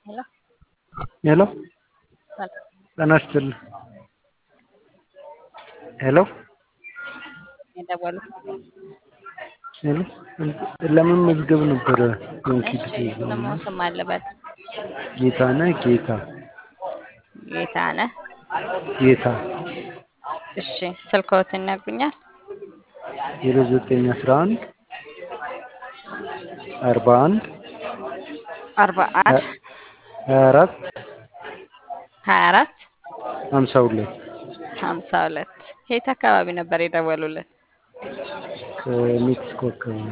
ሄሎ ሄሎ ሰላም ጤና ይስጥልኝ። ሄሎ የደወሉት ሄሎ ለመመዝገብ ነበረ ዶንኪት እሺ ስሙ ስም አለበት ጌታነህ ጌታ ጌታነህ ጌታ እሺ ስልክዎትን ይነግሩኛል ዜሮ ዘጠኝ አስራ አንድ አርባ አንድ አርባ አንድ ሀያ አራት ሀያ አራት ሀምሳ ሁለት ሀምሳ ሁለት የት አካባቢ ነበር የደወሉልን ከሜክሲኮ አካባቢ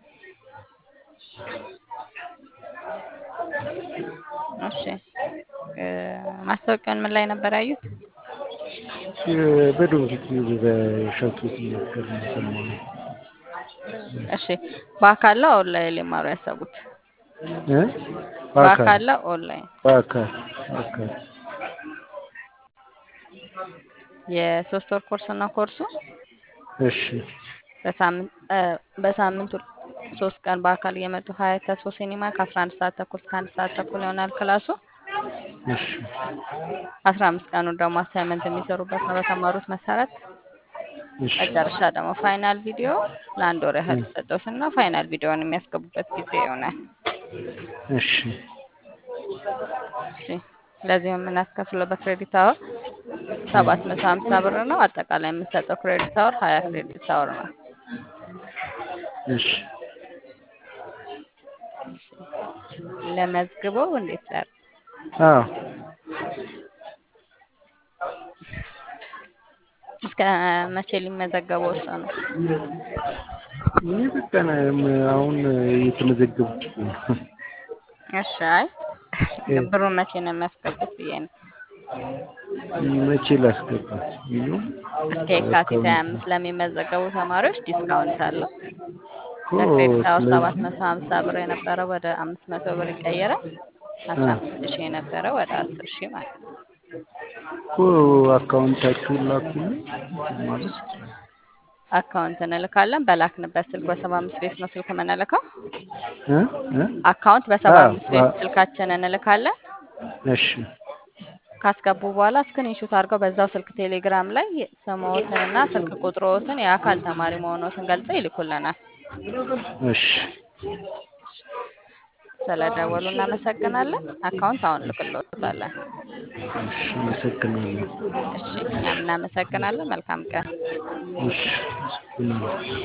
እሺ እ ማስታወቂያውን ምን ላይ ነበር ያዩት በዶንኪት በሸቱ ሲናገር ነው የሰማነው። እሺ በአካል ነው ኦንላይን ሊማሩ ያሰቡት እ በአካል ነው ኦንላይን በአካል በአካል የሶስት ወር ኮርስ ነው ኮርሱ እሺ በሳምንት እ በሳምንት ሶስት ቀን በአካል እየመጡ ሀያት ተስፎ ሲኒማ ከአስራ አንድ ሰዓት ተኩል እስከ አንድ ሰዓት ተኩል ይሆናል ክላሱ እሺ አስራ አምስት ቀኑን ደግሞ አሳይመንት የሚሰሩበት ነው በተማሩት መሰረት እሺ መጨረሻ ደግሞ ፋይናል ቪዲዮ ለአንድ ወር ያህል ይሰጠውትና ፋይናል ቪዲዮውን የሚያስገቡበት ጊዜ ይሆናል። እሺ እሺ ለዚህ የምናስከፍለው በክሬዲት አወር ሰባት መቶ ሀምሳ ብር ነው። አጠቃላይ የምንሰጠው ክሬዲት አወር ሀያ ክሬዲት አወር ነው። እሺ ለመዝግበው እንዴት ላር አዎ እስከ መቼ ሊመዘገቡ ወሰኑ? እኔ በቃ ነ- አሁን እየተመዘገብኩ ነው። እሺ አይ ብሩን መቼ ነው የሚያስገቡት ብዬ ነው። መቼ ላስገባ ይሉ እስከ የካቲት ሀያ አምስት ለሚመዘገቡ ተማሪዎች ዲስካውንት አለው። እኮ ለክሬዲት አወር ስለዚህ ሰባት መቶ ሀምሳ ብር የነበረው ወደ አምስት መቶ ብር ይቀየራል። አስራ አምስት ሺህ የነበረው ወደ አስር ሺህ ማለት ነው። እኮ አካውንታችሁን ላኩልኝ ማለት አካውንት እንልካለን። በላክንበት ስልክ በሰባ አምስት ቤት ነው ስልክ የምንልከው። እ እ አካውንት በሰባ አዎ አምስት ቤት አዎ ስልካችን እንልካለን። እሺ ካስገቡ በኋላ ስክሪንሾት አድርገው በዛው ስልክ ቴሌግራም ላይ ስምዎትንና ስልክ ቁጥሮትን የአካል ተማሪ መሆኖትን ገልጸው ይልኩልናል። እሺ ስለደወሉ እናመሰግናለን። አካውንት አሁን ልክልዎታለን። እሺ አመሰግናለሁ። እሺ እኛም እናመሰግናለን። መልካም ቀን። እሺ አመሰግናለሁ።